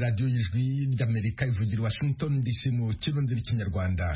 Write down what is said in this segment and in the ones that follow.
radiyo y'ijwi ry'amerika ivugira i washington dc mu kirundi n'ikinyarwanda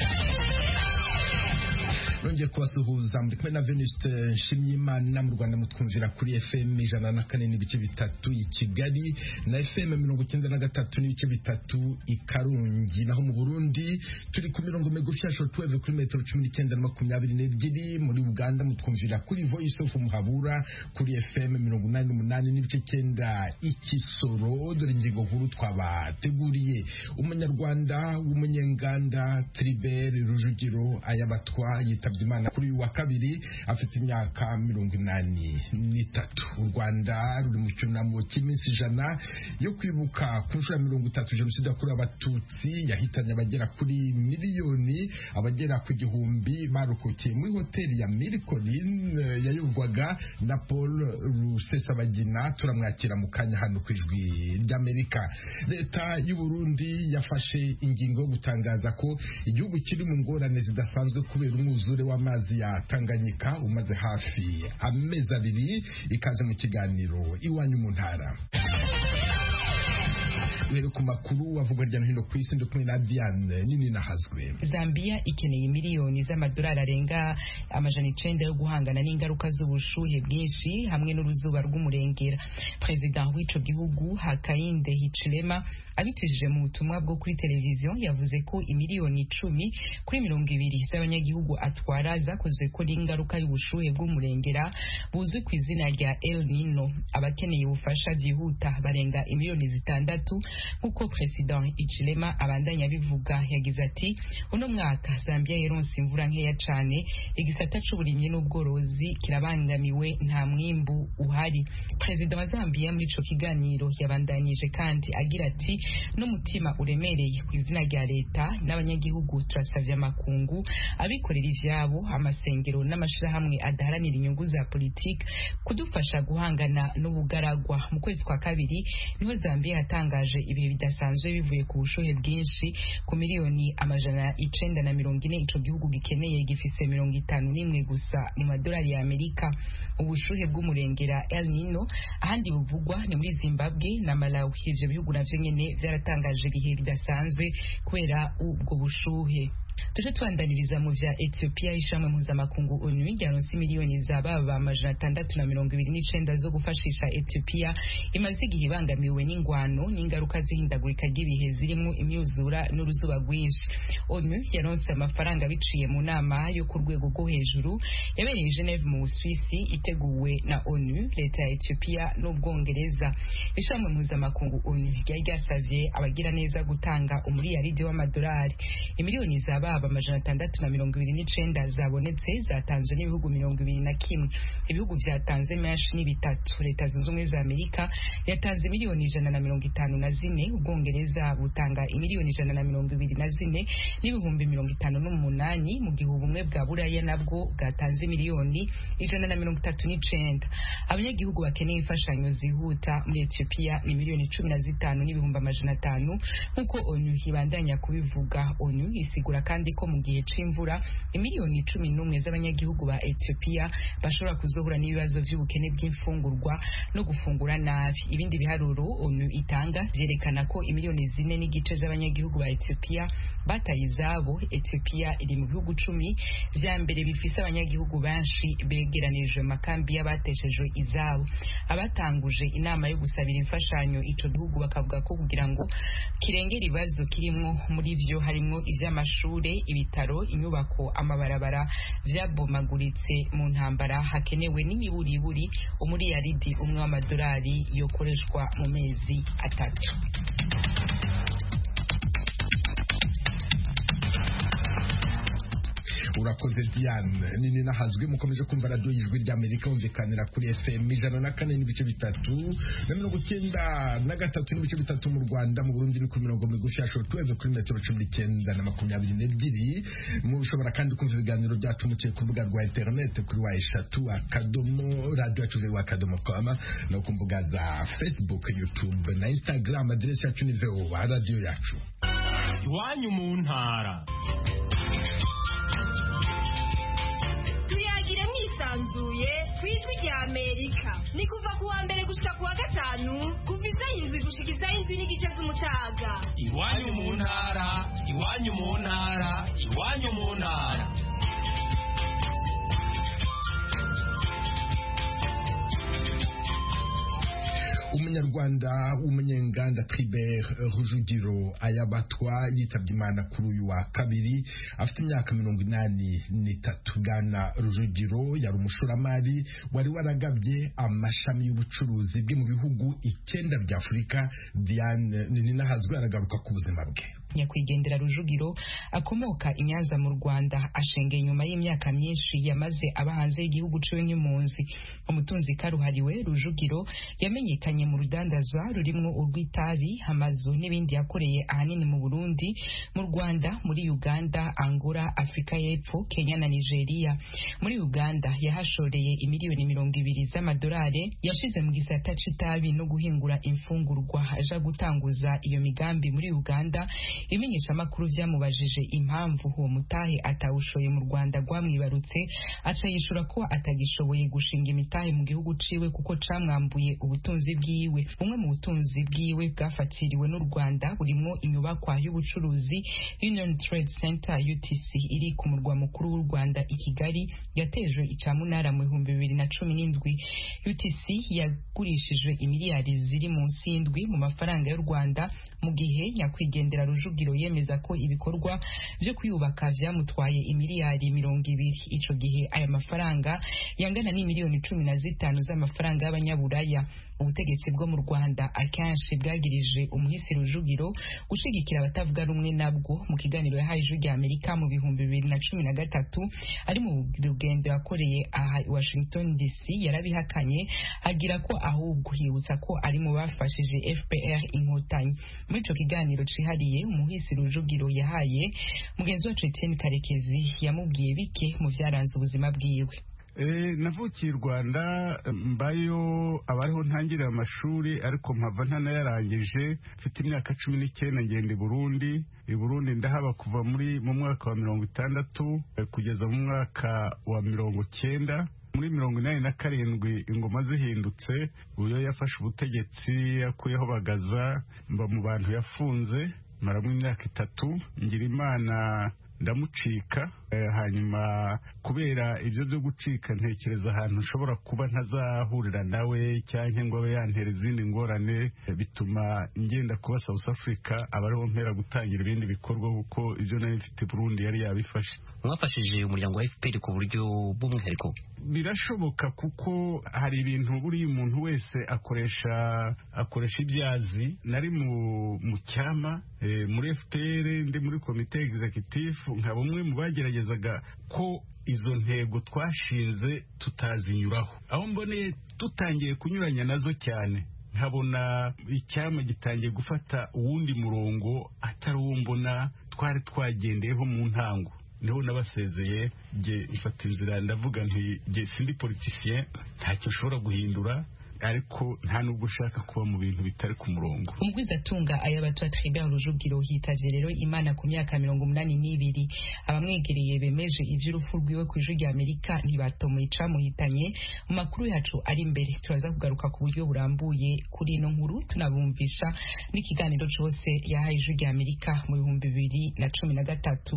nongeye kubasuhuza muri kumwe na Venuste Nshimyimana mu Rwanda mutwumvira kuri FM ijana na kane n'ibice bitatu i Kigali na FM mirongo icyenda na gatatu n'ibice bitatu i Karongi naho mu Burundi turi ku mirongo migufi ya shortwave kuri metero cumi n'icyenda na makumyabiri n'ebyiri muri Uganda mutwumvira kuri Voice of Muhabura kuri FM mirongo inani n'umunani n'ibice cyenda i Kisoro dore ingingo nkuru twabateguriye umunyarwanda w'umunyenganda Tribert Rujugiro ayabatwa yita yitabye imana kuri uyu wa kabiri afite imyaka mirongo inani n'itatu u rwanda ruri mu cyunamo cy'iminsi ijana yo kwibuka ku nshuro ya mirongo itatu jenoside yakorewe abatutsi yahitanye abagera kuri miliyoni abagera ku gihumbi barokokeye muri hoteli ya miricolin yayoborwaga na paul rusesabagina turamwakira mu kanya hano ku ijwi ry'amerika leta y'u burundi yafashe ingingo yo gutangaza ko igihugu kiri mu ngorane zidasanzwe kubera umwuzure w'amazi ya Tanganyika umaze hafi amezi abiri ikaze mu kiganiro iwanyu mu ntara uhere ku makuru avugwa hirya no hino ku isi ndi kumwe na Diane nini nahazwe Zambia ikeneye miliyoni z'amadolari arenga amajana icenda yo guhangana n'ingaruka z'ubushuhe bwinshi hamwe n'uruzuba rw'umurengera perezida w'ico gihugu Hakainde Hichilema abicishije mu butumwa bwo kuri televiziyo yavuze ko imiliyoni icumi kuri mirongo ibiri z'abanyagihugu atwara zakozwe ko n'ingaruka y'ubushuhe bw'umurengera buzwi ku izina rya El Nino abakeneye ubufasha byihuta barenga imiliyoni zitandatu nk'uko perezida Ichilema abandanya bivuga yagize ati uno mwaka Zambia yaronse imvura nkeya cane igisata c'uburimyi n'ubworozi kirabangamiwe nta mwimbu uhari perezida wa Zambia muri ico kiganiro yabandanije kandi agira ati n'umutima uremereye ku izina rya leta n'abanyagihugu turasavye amakungu abikorera ivyabo amasengero n'amashirahamwe adaharanira inyungu za politiki kudufasha guhangana n'ubugaragwa mu kwezi kwa kabiri niho Zambia yatangaje ibihe bidasanzwe bivuye ku bushuhe bwinshi ku miliyoni amajana icenda na mirongo ine ico gihugu gikeneye gifise mirongo itanu n'imwe gusa mu madolari ya Amerika ubushuhe bw'umurengera El Nino ahandi buvugwa ni muri Zimbabwe na Malawi ivyo bihugu navyo nyene vyaratangaje ibihe bidasanzwe kubera ubwo bushuhe tuje tubandaniriza mu vya Ethiopia ishamwe mpuzamakungu ONU ryaronse miliyoni za baba amajana atandatu na mirongo ibiri n'icenda zo gufashisha Ethiopia imaze igihe ibangamiwe n'ingwano n'ingaruka z'ihindagurika ry'ibihe zirimo imyuzura n'uruzuba rwinshi ONU yaronse amafaranga biciye mu nama yo ku rwego rwo hejuru yabereye i Geneve mu Busuwisi iteguwe na ONU leta ya Ethiopia n'Ubwongereza ishamwe mpuzamakungu ONU ryari ryasavye abagira neza gutanga umuriyaridi w'amadolari imiliyoni za baba amajana atandatu na mirongo ibiri n'icenda zabonetse zatanzwe n'ibihugu mirongo ibiri na kimwe ibihugu vyatanze menshi ni bitatu leta zunze ubumwe za amerika yatanze miliyoni ijana na mirongo itanu na zine ubwongereza butanga imiliyoni ijana na mirongo ibiri na zine n'ibihumbi mirongo itanu n'umunani mu gihe ubumwe bwa buraya nabwo bwatanze miliyoni ijana na mirongo itatu n'icenda abanyagihugu bakeneye imfashanyo zihuta muri etiyopiya ni miliyoni cumi na zitanu n'ibihumbi amajana atanu nk'uko onu ibandanya kubivuga onu isigura kandi ko mu gihe c'imvura imiliyoni cumi n'umwe z'abanyagihugu ba Ethiopia bashobora kuzohura n'ibibazo vy'ubukene bw'imfungurwa no gufungura nabi ibindi biharuro ONU itanga vyerekana ko imiliyoni zine n'igice z'abanyagihugu ba Ethiopia bataye izabo Ethiopia iri mu bihugu cumi vya mbere bifise abanyagihugu benshi begeranije makambi y'abateshejwe izabo abatanguje inama yo gusabira imfashanyo ico gihugu bakavuga ko kugira ngo kirengera ibibazo kirimwo muri vyo harimwo ivy'amashure ibitaro inyubako amabarabara vyabomaguritse mu ntambara hakenewe n'imiburiburi umuriyaridi umwe w'amadolari yokoreshwa mu mezi atatu urakoze diane nini nahazwi mukomeje kumva radiyo y'ijwi ry'amerika humvikanira kuri fm ijana na kane n'ibice bitatu na mirongo icyenda na gatatu n'ibice bitatu mu rwanda mu burundi ni ku mirongo migufi ya shortwave kuri metero cumi n'icyenda na makumyabiri n'ebyiri mushobora kandi kumva ibiganiro byacu muciye ku rubuga rwa interineti kuri wa eshatu akadomo radiyo yacu wa akadomo koma no ku mbuga za facebook youtube na instagram aderesi yacu ni voa radiyo yacu iwanyu mu ntara tuyagire mwisanzuye ku ijwi rya amerika ni kuva ku wa mbere gushika ku wa gatanu kuva isaha indwi gushika isaha indwi n'igice z'umutaga iwanyu mu ntara iwanyu mu ntara iwanyu mu ntara umunyarwanda w'umunyenganda Tribert Rujugiro ayabatwa yitabye imana kuri uyu wa kabiri afite imyaka mirongo inani n'itatu Bwana Rujugiro yari umushoramari wari waragabye amashami y'ubucuruzi bwe mu bihugu icyenda bya Afurika Diane Ninahazwe aragaruka ku buzima bwe nyakwigendera rujugiro akomoka i nyanza mu rwanda ashengeye nyuma y'imyaka myinshi yamaze aba hanze y'igihugu ciwe nk'impunzi umutunzi karuhariwe rujugiro yamenyekanye mu rudandazwa rurimwo urw'itabi amazu n'ibindi yakoreye ahanini mu burundi mu rwanda muri uganda angola afurika y'epfo kenya na nigeria muri uganda yahashoreye imiliyoni mirongo ibiri z'amadolari yashize mu gisata c'itabi no guhingura imfungurwa aja gutanguza iyo migambi muri uganda ibimenyeshamakuru vyamubajije impamvu uwo mutahe atawushoye mu rwanda rwamwibarutse aca yishura ko atagishoboye gushinga imitahe mu gihugu ciwe kuko camwambuye ubutunzi bwiwe bumwe mu butunzi bwiwe bwafatiriwe n'u rwanda burimwo inyubakwa y'ubucuruzi union trade center utc iri ku murwa mukuru w'u rwanda i kigali yatejwe icamunara mu bihumbi bibiri na cumi n'indwi utc yagurishijwe imiliyari ziri munsi y'indwi mu mafaranga y'u rwanda mu gihe nyakwigendera rujugiro yemeza ko ibikorwa byo kuyubaka vyamutwaye imiliyari mirongo ibiri ico gihe aya mafaranga yangana n'imiliyoni cumi na zitanu z'amafaranga y'abanyaburaya ubutegetsi bwo mu rwanda akenshi bwagirije umuhisi rujugiro gushigikira abatavuga rumwe nabwo mu kiganiro yahaye ijwi rya amerika mu bihumbi bibiri na cumi na gatatu ari mu rugendo yakoreye aha i washington dc yarabihakanye agira ko ahubwo yibutsa ko ari mu bafashije fpr inkotanyi muri ico kiganiro cihariye umuhisi rujugiro yahaye mugenzi wacu etienne karekezi yamubwiye bike mu vyaranze ubuzima bwiwe navukiye i rwanda mbayo abariho ntangirira amashuri ariko mpava ntanayarangije mfite imyaka cumi n'icyenda ngenda i burundi i burundi ndahaba kuva muri mu mwaka wa mirongo itandatu kugeza mu mwaka wa mirongo cyenda muri mirongo inani na karindwi ingoma zihindutse uyo yafashe ubutegetsi yakuyeho bagaza mba mu bantu yafunze maramo imyaka itatu ngira imana ndamucika hanyuma kubera ibyo byo gucika ntekereza ahantu nshobora kuba ntazahurira nawe cyangwa ngo abe yantera izindi ngorane bituma ngenda kuba South Africa aba ariho mpera gutangira ibindi bikorwa kuko ibyo nari mfite Burundi yari yabifashe mwafashije umuryango wa FPR ku buryo bw'umwihariko birashoboka kuko hari ibintu buriya umuntu wese akoresha akoresha ibyazi nari mu mu cyama muri FPR ndi muri komite executive nka bumwe mu bageragezaga ko izo ntego twashinze tutazinyuraho aho mboneye tutangiye kunyuranya nazo cyane nkabona icyama gitangiye gufata uwundi murongo atari uwo mbona twari twagendeyeho mu ntango niho nabasezeye nge mfata inzira ndavuga nti nge sindi politicien ntacyo ushobora guhindura ariko nta nubwo ushaka kuba mu bintu bitari ku murongo umugwizatunga ayabatwa Tribert Rujugiro hitavye rero imana ku myaka mirongo umunani n'ibiri abamwegereye bemeje ivy'urupfu rwiwe ku ijwi rya Amerika ntibatomoye icamuhitanye mu makuru yacu ari imbere turaza kugaruka ku buryo burambuye kuri ino nkuru tunabumvisha n'ikiganiro cose yahaye ijwi rya Amerika mu bihumbi bibiri na cumi na gatatu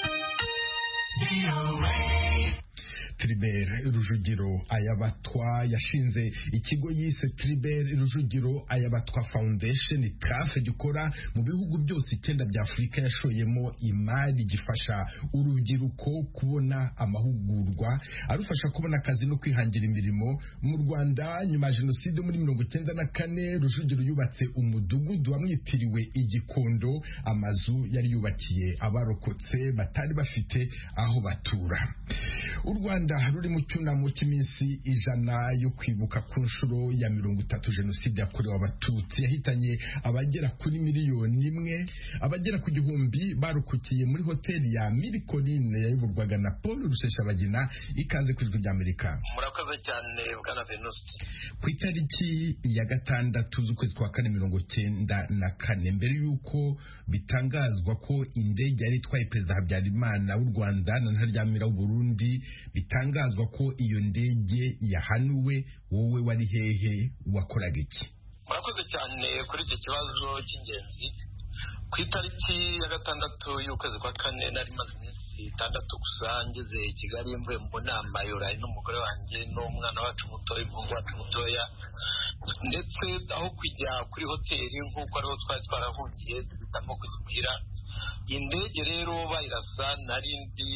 Tribert Rujugiro ayabatwa yashinze ikigo yise Tribert Rujugiro ayabatwa Foundation TRAF gikora mu bihugu byose icyenda bya Afurika yashoyemo imari gifasha urubyiruko kubona amahugurwa arufasha kubona akazi no kwihangira imirimo mu Rwanda nyuma ya jenoside muri mirongo icyenda na kane Rujugiro yubatse umudugudu wamwitiriwe igikondo amazu yari yubakiye abarokotse batari bafite aho batura u Rwanda ruri mu cyunamo cy'iminsi ijana yo kwibuka ku nshuro ya mirongo itatu jenoside yakorewe abatutsi yahitanye abagera kuri miliyoni imwe abagera ku gihumbi barukukiye muri hoteli ya mirikorine yayoborwaga na paul rusheshabagina ikaze ku ijwi ry'amerika murakoze cyane bwana venusi ku itariki ya gatandatu z'ukwezi kwa kane mirongo cyenda na kane mbere y'uko bitangazwa ko indege yari itwaye perezida habyarimana w'u rwanda na ntaryamira w'uburundi bitangazwa ko iyo ndege yahanuwe wowe wari hehe wakoraga iki murakoze cyane kuri iki kibazo cy'ingenzi ku itariki ya gatandatu y'ukwezi kwa kane nari maze iminsi itandatu gusa ngeze i kigali mvuye mu nama yorayi n'umugore wanjye n'umwana wacu mutoya umuhungu wacu mutoya ndetse aho kujya kuri hoteli nk'uko ariho twari twarahungiye duhitamo kujya imuhira indege rero bayirasa nari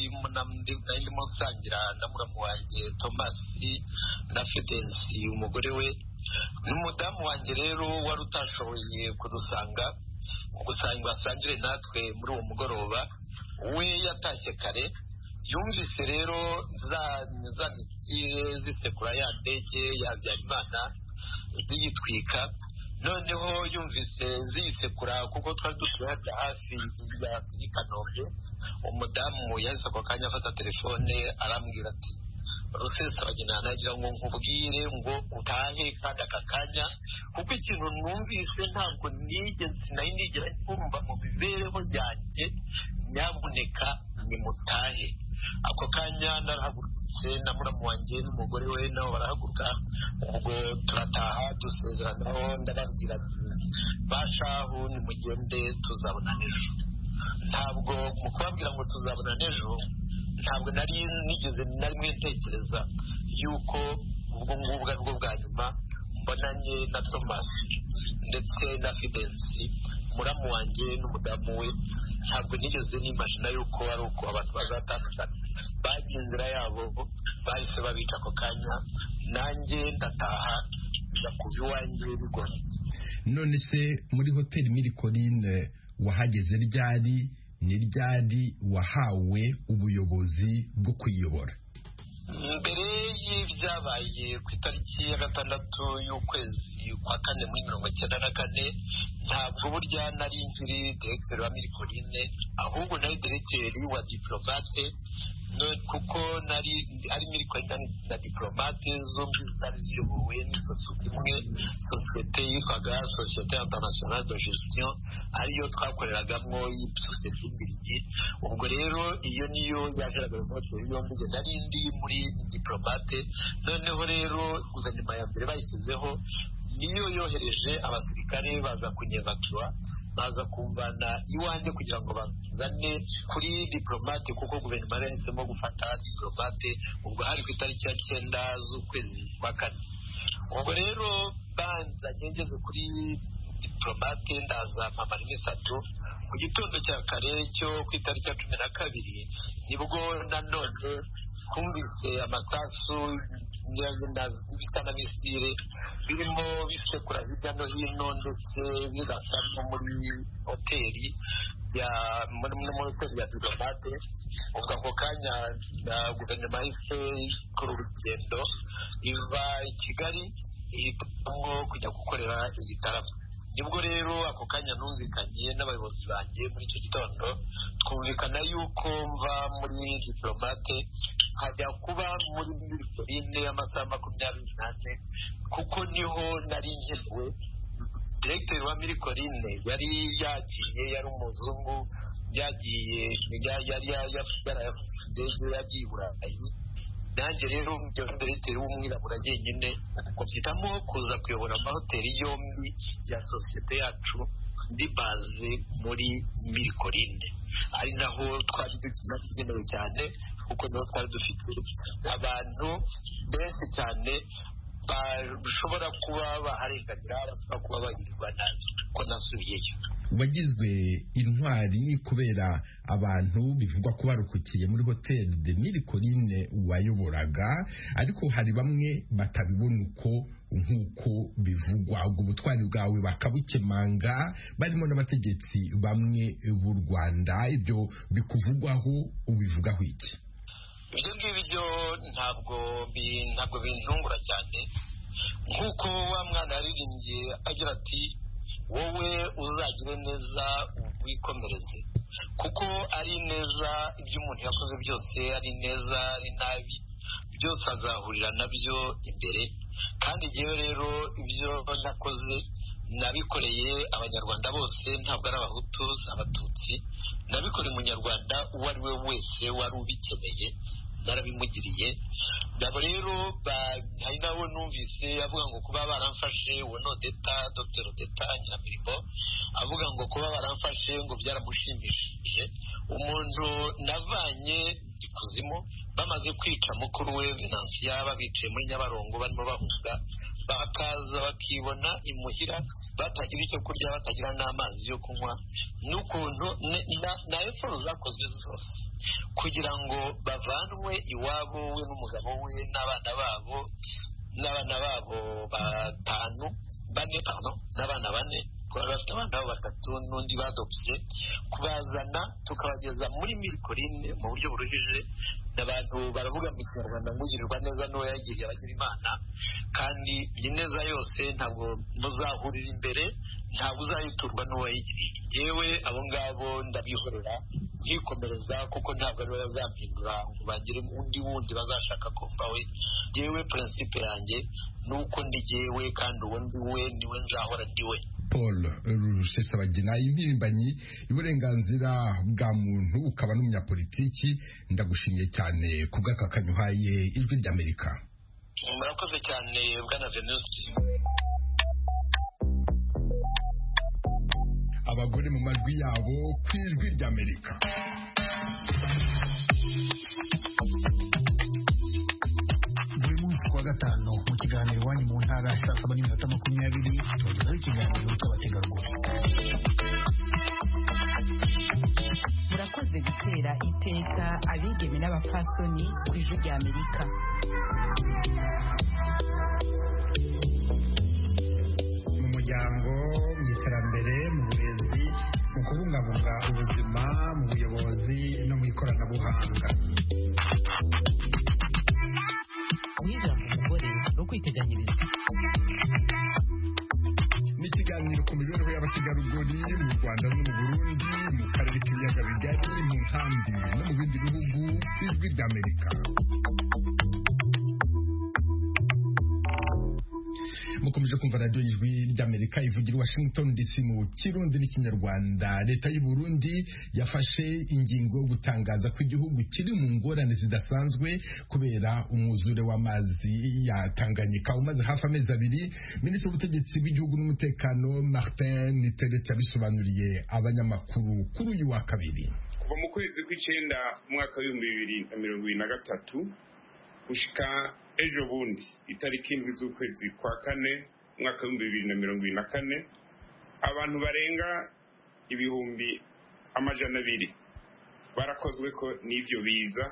ndimo nsangira na muramu wanjye tomasi na fidensi umugore we n'umudamu wanjye rero wari utashoboye kudusanga gusanga basangire natwe muri uwo mugoroba we yatashye kare yumvise rero za misile zisekura ya ndege ya habyarimana ziyitwika noneho yumvise ziyisekura kuko twari dutuye hajya hafi y'i kanombe umudamu yahise ako kanya afata telefone arambwira ati rusesabagina nagira ngo nkubwire ngo utahe kandi aka kanya kuko ikintu numvise ntabwo nigeze nari nigera kumva mu mibereho yanjye nyabuneka nimutahe ako kanya narahagurutse na muramu wanjye n'umugore we nabo barahaguruka ubwo turataha dusezeranaho ndababwira ati bashahu nimugende tuzabona ejo ntabwo mu kubabwira ngo tuzabona ejo ntabwo nari nigeze na rimwe ntekereza yuko ubwo ngubwo ari bwo bwa nyuma mbonanye na tomasi ndetse na fidensi muramu wanjye n'umudamu we ntabwo nigeze nimashina yuko ari uko abantu bazatandukana bagiye inzira yabo bahise babica ako kanya nanjye ndataha njya kuva iwanjye bigoye none se muri hoteli mirikorine wahageze ryari ni ryari wahawe ubuyobozi bwo kuyiyobora mbere y'ibyabaye ku itariki ya gatandatu y'ukwezi kwa kane muri mirongo icyenda na kane ntabwo burya nari nkiri diregiteri wa mirikorine ahubwo nari diregiteri wa diporomate kuko nari ari mirikorine na diporomate zombi zari ziyobowe n'isosiyete imwe sosiyete yitwaga sosiyete internationale de gestion ariyo twakoreragamo sosiyete y'imbirigi ubwo rero iyo niyo yajeraga mu mahoteli yombi njye nari ndi muri diporomate noneho rero guverinoma ya mbere bayishyizeho niyo yohereje abasirikare baza kunyevakiwa baza kumvana iwanjye kugira ngo bazane kuri diporomate kuko guverinoma yari yahisemo gufata diporomate ubwo hari ku itariki ya cyenda z'ukwezi kwa kane ubwo rero banzanye ngeze kuri diporomate ndaza mpamara imisatsi mu gitondo cya kare cyo ku itariki ya cumi na kabiri nibwo nanone twumvise amasasu bisa na misire birimo bisekura hirya no hino ndetse birasa no muri hoteli ya muri hoteli ya diplomate ubwo ako kanya guverinoma yahise ikora urugendo iva i kigali ihitamo kujya gukorera igitaramo nibwo rero ako kanya numvikanye n'abayobozi banjye muri icyo gitondo twumvikana yuko mva muri diplomate nkajya kuba muri mirikorine y'amasaha makumyabiri n'ane kuko niho nari nkenewe diregiteri wa mirikorine yari yagiye yari umuzungu yagiye yari yarayafashe indege yagiye i burayi nanjye rero ibyo diregiteri w'umwirabura jyenyine mpitamo kuza kuyobora amahoteli yombi ya sosiyete yacu ndi baze muri mirikorine ari naho twari dukenewe cyane kuko niho twari dufite abantu benshi cyane bashobora kuba baharenganira bashobora kuba bagirirwa nabi ko nasubiyeyo wagizwe intwari kubera abantu bivugwa ko barukukiye muri hoteli de mirikorine wayoboraga ariko hari bamwe batabibona uko nk'uko bivugwa ubwo butwari bwawe bakabukemanga barimo n'abategetsi bamwe b'u rwanda ibyo bikuvugwaho ubivugaho iki ibyo ngibyo ntabwo ntabwo bintungura cyane nk'uko wa mwana yaririmbye agira ati wowe uzagire neza wikomereze kuko ari neza ibyo umuntu yakoze byose ari neza ari nabi byose azahurira nabyo imbere kandi igihe rero ibyo nakoze nabikoreye abanyarwanda bose ntabwo ari abahutu abatutsi nabikoreye umunyarwanda uwo ari we wese wari ubikeneye narabimugiriye nabo rero hari nabo numvise avuga ngo kuba baramfashe uwo ni odeta dr odeta nyiramirimo avuga ngo kuba baramfashe ngo byaramushimishije umuntu navanye ikuzimu bamaze kwica mukuru we venansiya babicaye muri nyabarongo barimo bahunga bakaza bakibona imuhira batagira icyo kurya batagira n'amazi yo kunywa n'ukuntu na eforo zakozwe zose kugira ngo bavanwe iwabo we n'umugabo we n'abana babo n'abana babo batanu bane pano n'abana bane kuba bafite abana babo batatu n'undi badopse kubazana tukabageza muri mirikorine mu buryo buruhije abantu baravuga mu kinyarwanda ngugirirwa neza n'uwo yagiriye abagira imana kandi iyi neza yose ntabwo muzahurira imbere ntabwo uzayiturwa n'uwayigiriye yewe abo ngabo ndabihorera nkikomereza kuko ntabwo ariwe bazampindura ngo bagire undi wundi bazashaka kumva we yewe prinsipe yanjye ni uko ndi jyewe kandi uwo ndi we niwe nzahora ndi we paul rusesabagina impirimbanyi y'uburenganzira bwa muntu ukaba n'umunyapolitiki ndagushimiye cyane ku bw'akakanyu uhaye ijwi ry'amerika murakoze cyane bwana venusi abagore mu majwi yabo ku ijwi ry'amerika buri munsi kuwa gatanu mu kiganiro iwanyu mu ntara saa saba n'iminota makumyabiri tubagezaho ikiganiro cy'abategarugori murakoze gutera iteka abigeme n'abapfasoni ku ijwi rya amerika mu muryango mu iterambere mu burezi mu kubungabunga ubuzima mu buyobozi no mu ikoranabuhanga ijambo umugore no kwiteganyiriza ni ikiganiro ku mibereho y'abategarugori mu rwanda no mu burundi mu karere k'ibiyaga bigari mu nkambi no mu bindi bihugu ijwi ry'amerika mukomeje kumva radiyo y'ijwi ry'amerika ivugira i washington dc mu kirundi n'ikinyarwanda leta y'u burundi yafashe ingingo yo gutangaza ko igihugu kiri mu ngorane zidasanzwe kubera umwuzure w'amazi ya tanganyika umaze hafi amezi abiri minisitiri w'ubutegetsi bw'igihugu n'umutekano martin niteretse yabisobanuriye abanyamakuru kuri uyu wa kabiri kuva mu kwezi kw'icyenda umwaka w'ibihumbi bibiri na mirongo ibiri na gatatu gushika ejo bundi itariki indwi z'ukwezi kwa kane umwaka w'ibihumbi bibiri na mirongo ibiri na kane abantu barenga ibihumbi amajana abiri barakozwe ko n'ibyo biza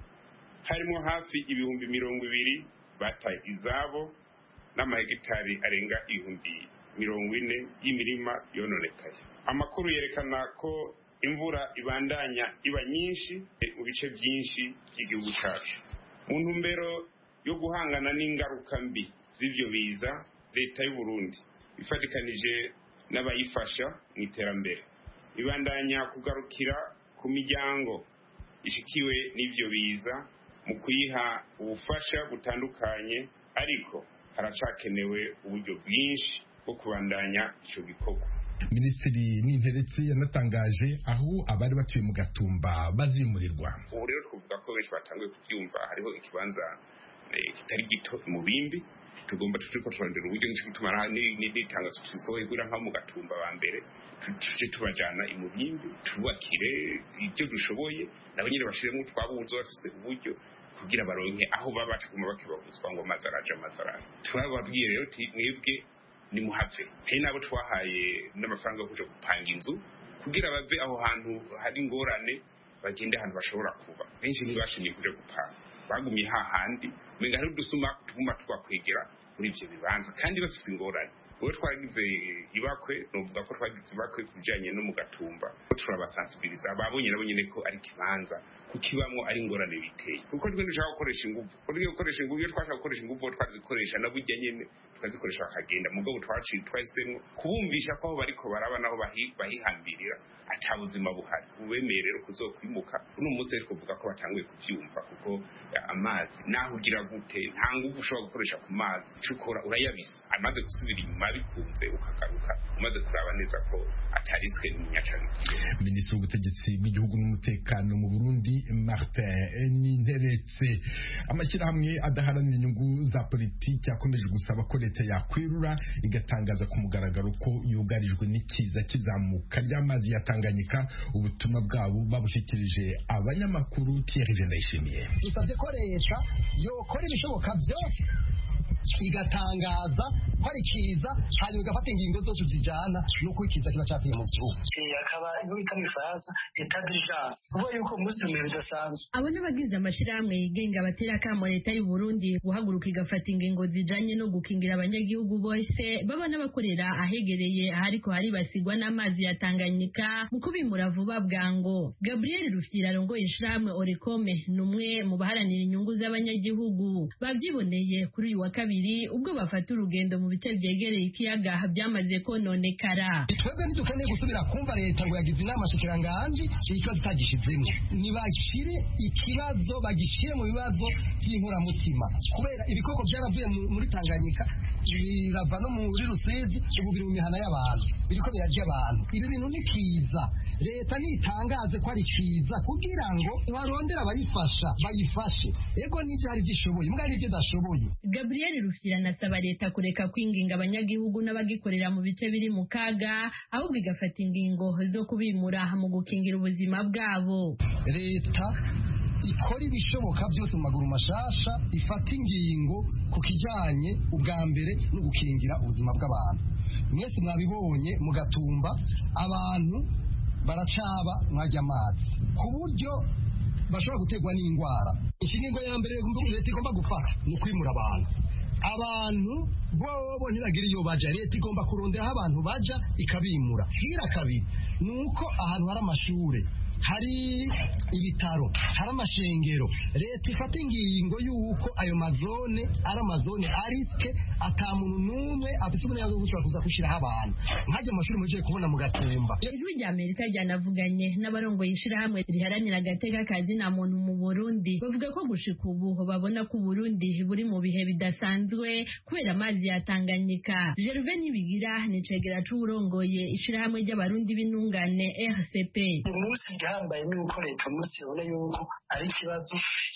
harimo hafi ibihumbi mirongo ibiri bataye izabo n'amahegitari arenga ibihumbi mirongo ine y'imirima yononekaye amakuru yerekana ko imvura ibandanya iba nyinshi mu bice byinshi by'igihugu cyacu mu ntumbero yo guhangana n'ingaruka mbi z'ibyo biza leta y'u Burundi ifatikanije n'abayifasha mu iterambere ibandanya kugarukira ku miryango ishikiwe n'ibyo biza mu kuyiha ubufasha butandukanye ariko haracakenewe uburyo bwinshi bwo kubandanya icyo gikorwa minisitiri ninteretse yanatangaje aho abari batuye mu gatumba bazimurirwa ubu rero twavuga ko benshi batanguye kubyumva hariho ikibanza kitari gito mu bindi tugomba tuje ko turondera uburyo nicyo gituma n'itangazo tusohoye kugira nko mu gatumba ba mbere tuje tubajana i mubimbi tubakire ibyo dushoboye nabo nyine bashiremo twabuze bafise uburyo kugira baronke aho baba bataguma bakibabuzwa ngo amazi araje amazi araje turababwiye rero mwebwe nimuhave hari n'abo twahaye n'amafaranga yo kuja gupanga inzu kugira bave aho hantu hari ingorane bagende ahantu bashobora kuba benshi ntibashimye kuja gupanga bagumye hahandi umenga hari udusuma tuguma twakwegera muri ivyo bibanza kandi bafise ingorane uwo twagize ibakwe novuga ko twagize ibakwe ku bijanye no mu gatumba turabasansibiliza babonye nabo nyene ko ari ikibanza kukibamwo ari ingorane biteye kuko twe dushaka gukoresha inguvu buryo gukoresha inguvu iyo twashaka gukoresha inguvu twazikoresha na burya nyene tukazikoresha bakagenda mugabo twaciye twahisemo kubumvisha ko aho bariko baraba naho bahihambirira ata buzima buhari ubemeye rero kuzokwimuka uno munsi ariko kuvuga ko batanguye kuvyumva kuko amazi naho ugira gute nta nguvu ushobora gukoresha ku mazi icyo ukora urayabisa amaze gusubira inyuma bikunze ukagaruka umaze kuraba neza ko atariswe n'umunyacarikiye minisitiri w'ubutegetsi bw'igihugu n'umutekano mu burundi martin ninteretse amashyirahamwe adaharanira inyungu za politiki akomeje gusaba ko leta yakwirura igatangaza ku mugaragaro ko yugarijwe n'ikiza kizamuka ry'amazi ya tanganyika ubutumwa bwabo babushyikirije abanyamakuru thierry vendayishimiye dusabye ko leta yokora ibishoboka byose igatangaza ko ari kiza hanyuma igafata ingingo zose zijyana n'uko ikiza kiba cyateye mu gihugu akaba iyo bita mu ifaransa etat d'urgence kuvuga yuko umunsi umwe bidasanzwe abo n'abagize amashyirahamwe yigenga batera akamo leta y'u Burundi guhaguruka igafata ingingo zijanye no gukingira abanyagihugu bose baba n'abakorera ahegereye ahariko haribasigwa n'amazi ya Tanganyika mu kubimura vuba bwango Gabriel Rufyira arongoye ishirahamwe Orekome ni umwe mu baharanira inyungu z'abanyagihugu bavyiboneye kuri uyu wa kabiri ubwo bafata urugendo mu bice vyegereye ikiyaga byamaze kononekara twebwe ntidukeneye gusubira kumva leta ngo yagize inama shikiranganji ikibazo itagishizemo nibashire ikibazo bagishire mu bibazo by'inkoramutima kubera ibikoko byaravuye muri tanganyika birava no muri rusizi ubu biri mu mihana y'abantu biriko birarya abantu ibi bintu ni kiza leta nitangaze ko ari kiza kugira ngo barondere abayifasha bayifashe ego n'ibyo hari byishoboye mbwa n'ibyo idashoboye Gabriel Rufyira anasaba leta kureka kwinginga abanyagihugu n'abagikorera mu bice biri mu kaga ahubwo igafata ingingo zo kubimura mu gukingira ubuzima bwabo leta ikora ibishoboka byose mu maguru mashasha ifata ingingo ku kijyanye ubwa mbere no gukingira ubuzima bw'abantu mwese mwabibonye mugatumba abantu baracaba mwajya amazi ku buryo bashobora guterwa n'indwara inshinga ya mbere leta igomba gufata ni kwimura abantu abantu bobo ntibagira iyo baja leta igomba kurondera aho abantu baja ikabimura hira kabiri ni uko ahantu hari amashure hari ibitaro hari amashengero leta ifata ingingo y'uko ayo mazone ari amazone arisike ata muntu n'umwe afite uburenganzira bwo gushobora kuza gushyiraho abantu nkajya amashuri mugiye kubona mu gatumba ijwi rya amerika ryanavuganye n'abarongoye ishirahamwe riharanira agateka kazi na muntu mu burundi bavuga ko gushika ubu babona ko uburundi buri mu bihe bidasanzwe kubera amazi ya tanganyika gerve nibigira ni cegera c'uwurongoye ishirahamwe ry'abarundi b'intungane rcp igihambaye ni uko leta umunsi ibona yuko ari ikibazo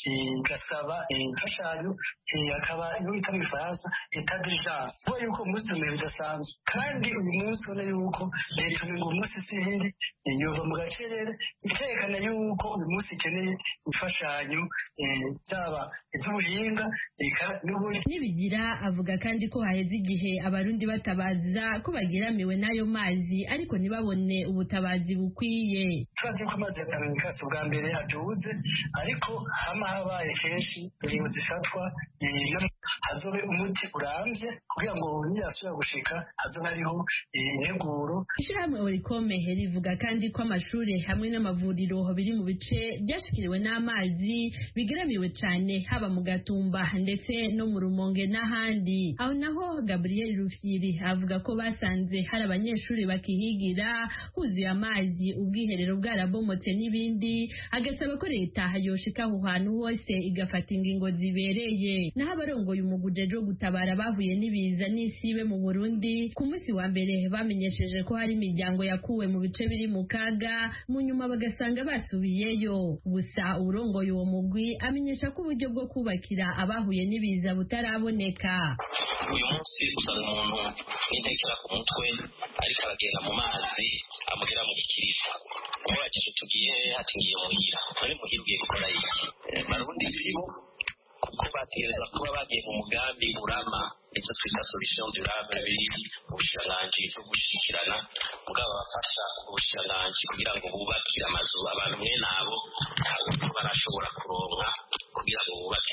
igasaba imfashanyo akaba iyo bita mu ifaransa etat d'urgence kuba yuko umunsi umwe bidasanzwe kandi uyu munsi ubona yuko leta ngo umunsi si iyindi yova mu gacerere ikerekana yuko uyu munsi ikeneye imfashanyo byaba iby'ubuhinga nibigira avuga kandi ko haheze igihe abarundi batabaza ko bageramiwe n'ayo mazi ariko ntibabone ubutabazi bukwiye tubazi ko amazi ya tanganyika si ubwa mbere aduze ariko hama habaye kenshi ingingo zifatwa hazobe umuti urambye kugira ngo niyasubira gushika hazobe hariho integuro ishirahamwe orikome rivuga kandi ko amashuri hamwe n'amavuriro biri mu bice byashikiriwe n'amazi bigeramiwe cyane haba mu gatumba ndetse no mu rumonge n'ahandi aho naho gabriel rufyiri avuga ko basanze hari abanyeshuri bakihigira huzuye amazi ubwiherero bwarabomotse n'ibindi agasaba ko leta yoshika aho hantu hose igafata ingingo zibereye naho abarongoye umuguje wo gutabara bahuye n'ibiza n'isibe mu burundi ku munsi wa mbere bamenyesheje ko hari imiryango yakuwe mu bice biri mu kaga mu nyuma bagasanga basubiyeyo gusa urongoye uwo mugwi amenyesha ko uburyo bwo kubakira abahuye n'ibiza butaraboneka uyu munsi usanga umuntu n'intekera ku mutwe ariko aragenda mu mazi amugera mu gikiriza umuragije tugiye hatingiye muhira none muhira ugiye gukora iki barundi sibo kuko bategereza kuba bagiye mu mugambi urama icyo twita solution durable biri mu bushiranganji bwo gushikirana mugabo bafasha ubushiranganji kugira ngo bubakire amazu abantu mwene abo ntabwo barashobora kuronka kugira ngo bubake n'abantu benshi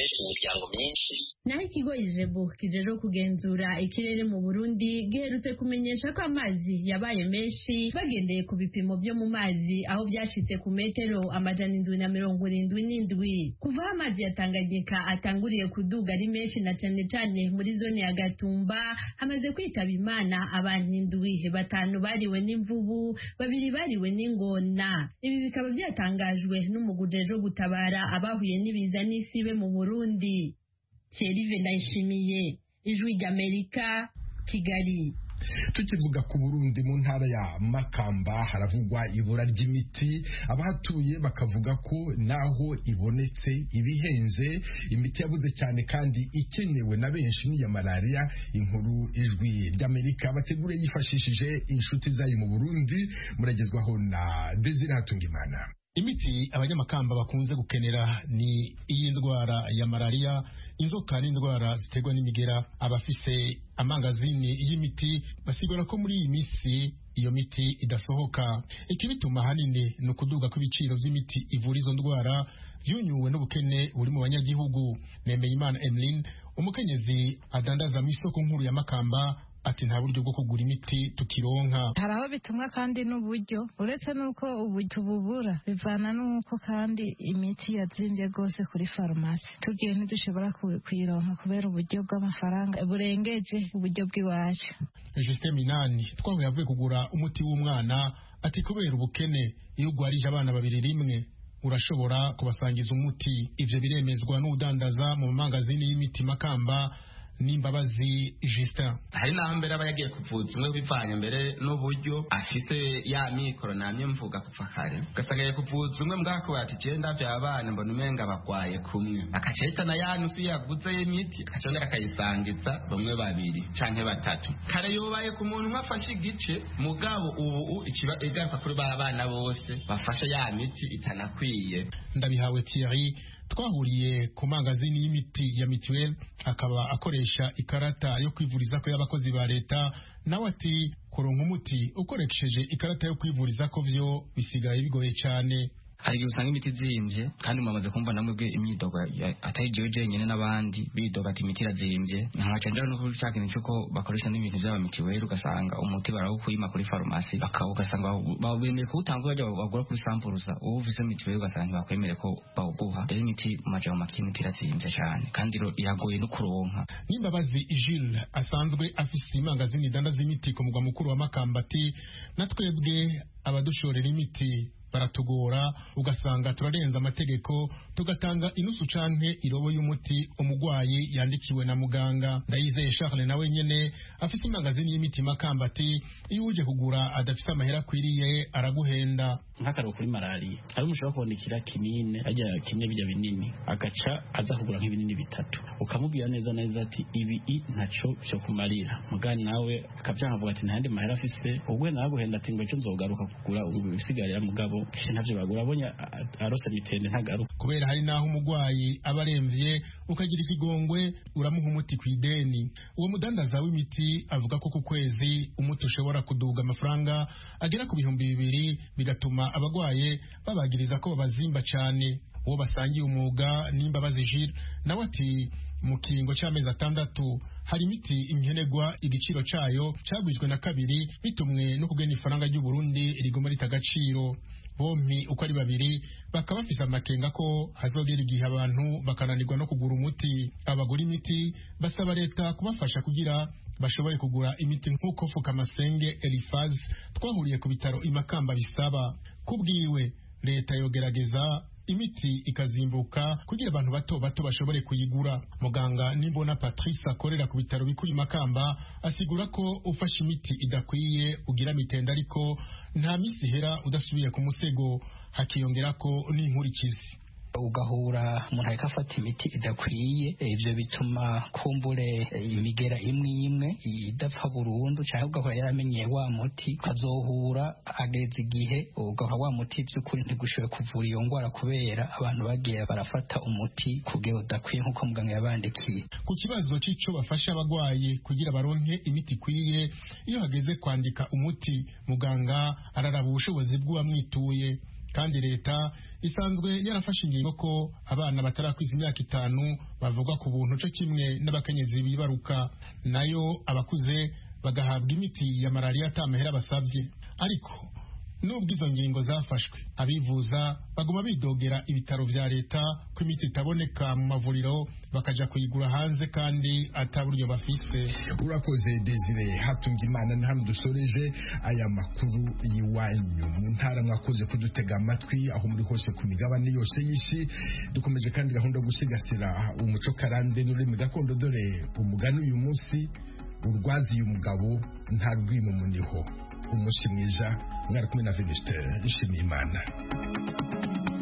mu miryango myinshi naho ikigo ijebu kijejwe kugenzura ikirere mu burundi giherutse kumenyesha ko amazi yabaye menshi bagendeye ku bipimo byo mu mazi aho byashitse ku metero amajana indwi na mirongo irindwi n'indwi kuva aho amazi ya tanganyika atanguriye kuduga ari menshi na cane cane muri zone ya gatumba hamaze kwitaba imana abantu indwi batanu bariwe n'imvubu babiri bariwe n'ingona ibi bikaba byatangajwe n'umuguje wo gutabara abahuye n'ibiza n'isibe mu burundi Thierry Ndayishimiye ijwi ry'Amerika Kigali tukivuga ku burundi mu ntara ya makamba haravugwa ibura ry'imiti abahatuye bakavuga ko naho ibonetse ibihenze imiti yabuze cyane kandi ikenewe na benshi n'iya malariya inkuru ijwi ry'amerika bategure yifashishije inshuti zayo mu burundi muragezwaho na desire hatungimana imiti abanyamakamba bakunze gukenera ni iy'indwara ya malariya inzoka n'indwara ziterwa n'imigera abafise amangazini y'imiti basigura ko muri iyi minsi iyo miti idasohoka ikibituma ahanini ni ukuduga kw'ibiciro by'imiti ivura izo ndwara byunyuwe n'ubukene buri mu banyagihugu Nemeyimana Emeline umukenyezi adandaza mu isoko nkuru ya Makamba ati nta buryo bwo kugura imiti tukironka hari aho bitumwa kandi n'uburyo uretse n'uko ubu tububura bivana n'uko kandi imiti yazimbye rwose kuri farumasi tugiye ntidushobora kuyironka kubera uburyo bw'amafaranga burengeje uburyo bw'iwacu Justin Minani twahuye avuye kugura umuti w'umwana ati kubera ubukene iyo ugwarije abana babiri rimwe urashobora kubasangiza umuti ivyo biremezwa n'udandaza mu mangazini y'imiti makamba n'imbabazi Justin hari naho mbere aba yagiye kuvuza umwe bivanye mbere n'uburyo afise ya mikoro namye mvuga kuva kare ugasanga yagiye kuvuza umwe mbwako bati genda vya abana mbona umenga bagwaye kumwe akaca ahitana ya nusu yaguze y'imiti akaca yongera akayisangiza bamwe babiri canke batatu kare yobaye ku muntu umwe afashe igice mugabo ubu ikiba igaruka kuri ba bana bose bafashe ya miti itanakwiye ndabihawe Thierry twahuriye ku mangazini y'imiti ya mituweli akaba akoresha ikarata yo kwivuriza ko y'abakozi ba leta nawe ati kuronka umuti ukoresheje ikarata yo kwivuriza ko vyo bisigaye bigoye cyane hari igihe usanga imiti izimbye kandi mwamaze kumva namwe imyidogo atari jewe jenyine n'abandi bidoga ati imiti irazimbye nkaca njya no kuri cya kintu cy'uko bakoresha n'ibintu by'aba mitiweli ugasanga umuti barawukwima kuri farumasi ugasanga bemeye kuwutanga bajya bagura kuri sampuruza uwo uvise mitiweli ugasanga ntibakwemere ko bawuguha rero imiti mu majambo make imiti irazimbye cyane kandi iragoye no kuronka n'imbabazi Jules asanzwe afise imangazini idandaza imiti ku mugwa mukuru wa Makamba ati na twebwe abadushorera imiti baratugora ugasanga turarenza amategeko tugatanga inusu canke irobo y'umuti umugwayi yandikiwe na muganga ndayizeye Charles nawe nyene afise imangazini y'imiti makamba ati iyo uje kugura adafise amahera akwiriye araguhenda nk'akararo kuri malariya hari umushobora kubonekera kinini ajya kimwe bijya binini agaca aza kugura nk'ibinini bitatu ukamubwira neza neza ati ibi i ntaco cyo kumarira mugani nawe akavyankavuga ati ntayandi mahera afise ubwo naraguhenda ati ngo ejo nzogaruka kugura ibisigarira mugabo kenshi ntavyo bagura abonye arose mitende ntagaruka kubera hari naho umugwayi aba aremvye ukagira ikigongwe uramuha umuti ku ideni uwo mudandaza w'imiti avuga ko ku kwezi umuti ushobora kuduga amafaranga agera ku bihumbi bibiri bigatuma abagwaye babagiriza ko babazimba cane uwo basangiye umwuga n'imbabazi Jules nawe ati mu kiringo cy'amezi atandatu hari imiti imkenerwa igiciro cayo cagwijwe na kabiri bitumwe no kugena ifaranga ry'u Burundi riguma rita agaciro bompi uko ari babiri bakaba bafise amakenga ko hazogera igihe abantu bakananirwa no kugura umuti abagura imiti basaba leta kubafasha kugira bashobore kugura imiti nk'uko Fukamasenge Elifaz twahuriye ku bitaro imakamba bisaba kubwiwe leta yogerageza imiti ikazimbuka kugira abantu bato bato bashobore kuyigura muganga nimbona Patrice akorera ku bitaro bikuru Makamba asigura ko ufashe imiti idakwiye ugira mitenda ariko nta misi hera udasubiye ku musego hakiyongera ko n'inkurikizi ugahura umuntu ariko afata imiti idakwiye ivyo bituma kumbure imigera imwe imwe idapfa burundu cyangwa ugahora yaramenyeye wa muti ukazohura ageze igihe ugahora wa muti by'ukuri ntigushoboye kuvura iyo ndwara kubera abantu bagiye barafata umuti kugira udakwiye nk'uko muganga yabandikiye ku kibazo c'ico bafasha abagwayi kugira baronke imiti ikwiye iyo hageze kwandika umuti muganga araraba ubushobozi bw'uwamwituye kandi leta isanzwe yarafashe ingingo ko abana batarakwiza imyaka itanu bavugwa ku buntu cyo kimwe n'abakenyezi bibaruka nayo abakuze bagahabwa imiti ya malariya atamahera basabye ariko nubwo izo ngingo zafashwe abivuza baguma bidogera ibitaro vya leta ko imiti itaboneka mu mavuriro bakaja kuyigura hanze kandi ataburyo bafise urakoze desire hatunga imana ni hano dusoreje aya makuru y'iwanyu mu ntara mwakoze kudutega amatwi aho muri hose ku migabane yose y'isi dukomeje kandi gahunda yo gusigasira umuco karande n'ururimi gakondo dore umugani uyu munsi urwaziye umugabo nta rwimo muniho umunsi mwiza mwari kumwe na venuste ishimiye imana